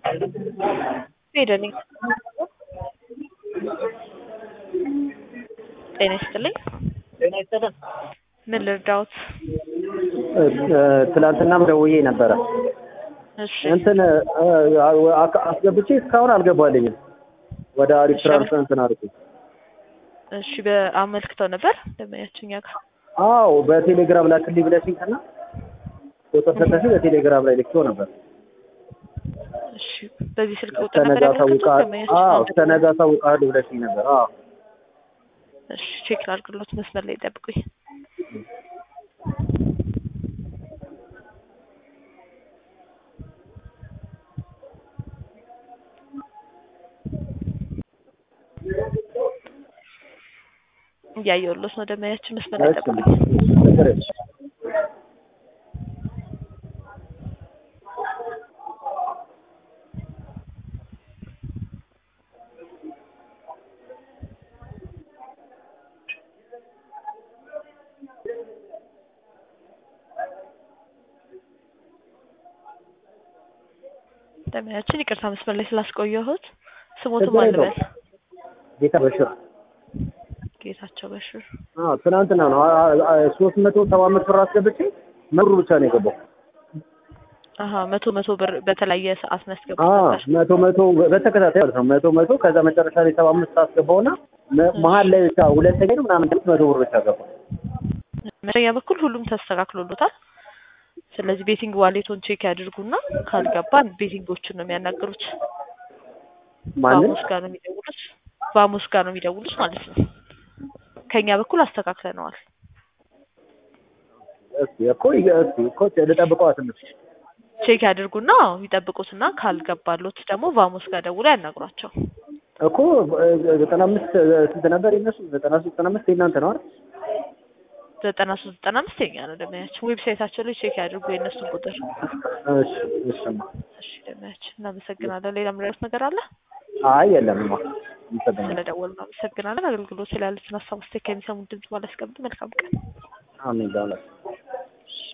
ሄደ ነኝ። ጤና ይስጥልኝ። ጤና ይስጥልን። ምን ልርዳዎት? ትላንትናም ደውዬ ነበረ እሺ እንትን አስገብቼ እስካሁን አልገባልኝም። ወደ አሪፍ ትራንስ እንትን አድርጌ እሺ በአመልክተው ነበር ደንበኛችን እኛ ጋር አዎ በቴሌግራም ላክልኝ ብለሽኝ ከና ቁጥር ሰጠሽኝ በቴሌግራም ላይ ልኬው ነበር። እሺ በዚህ ስልክ ቁጥር እስከ ነበር ነገ ያመለከቱት አሳውቃ- ደንበኛችን አዎ አሁን እስከ ነገ አሳውቅሃለሁ ብለሽኝ ነበር። አዎ እሺ ቼክ ላድርግሎት መስመር ላይ ጠብቁኝ። እያየሁሎት ነው ደንበኛችን መስመር ላይ እሺ ጠብቁኝ። ችግር የለም። ደንበኛችን ይቅርታ መስመር ላይ ስላስቆየሁት ስሞትም ችግር አልበል የለውም። ጌታ በሽር ጌታቸው በሽር አዎ ትናንትና ነው ሶስት መቶ ሰባ አምስት ብር አስገብቼ መሩ ብቻ ነው የገባው። አሀ መቶ መቶ ብር በተለያየ ሰዓት ነው ያስገቡት አዎ ነበር። መቶ መቶ በተከታታይ ማለት ነው መቶ መቶ ከዛ መጨረሻ ላይ ሰባ አምስት አስገባውና መ- መሀል ላይ ብቻ ሁለተኛ ነው ምናምን መቶ ብር ብቻ ገባ። በእኛ በኩል ሁሉም ተስተካክሎሎታል። ስለዚህ ቤቲንግ ዋሌቶን ቼክ ያድርጉና ካልገባ ቤቲንጎቹን ነው የሚያናግሩት። ማንን በሐሙስ ጋር ነው የሚደውሉት። በሐሙስ ጋር ነው የሚደውሉት ማለት ነው። ከኛ በኩል አስተካክለነዋል። እስኪ እኮ ይገ- እስኪ እኮ ልጠብቀዋ ትንሽ ቼክ ያድርጉና ይጠብቁትና ካልገባሎት ደግሞ ቫሞስ ጋር ደውሎ ያናግሯቸው። እኮ ዘጠና አምስት ስንት ነበር የነሱ? ዘጠና ሶስት ዘጠና አምስት የእናንተ ነው አይደል? ዘጠና ሶስት ዘጠና አምስት የኛ ነው ደመያችን። ዌብሳይታቸው ላይ ቼክ ያድርጉ የእነሱን ቁጥር። እሺ እሺማ። እሺ ደመያችን እናመሰግናለን። ሌላ ምንረት ነገር አለ? አይ የለምማ። ይሰጠኛል። ስለደወሉ እናመሰግናለን። አገልግሎት ስላሉትን ሀሳብ አስተያየት ከሚሰሙን ድምጽ ባላስቀምጥ መልካም ቀን። አሜን። ዳውላ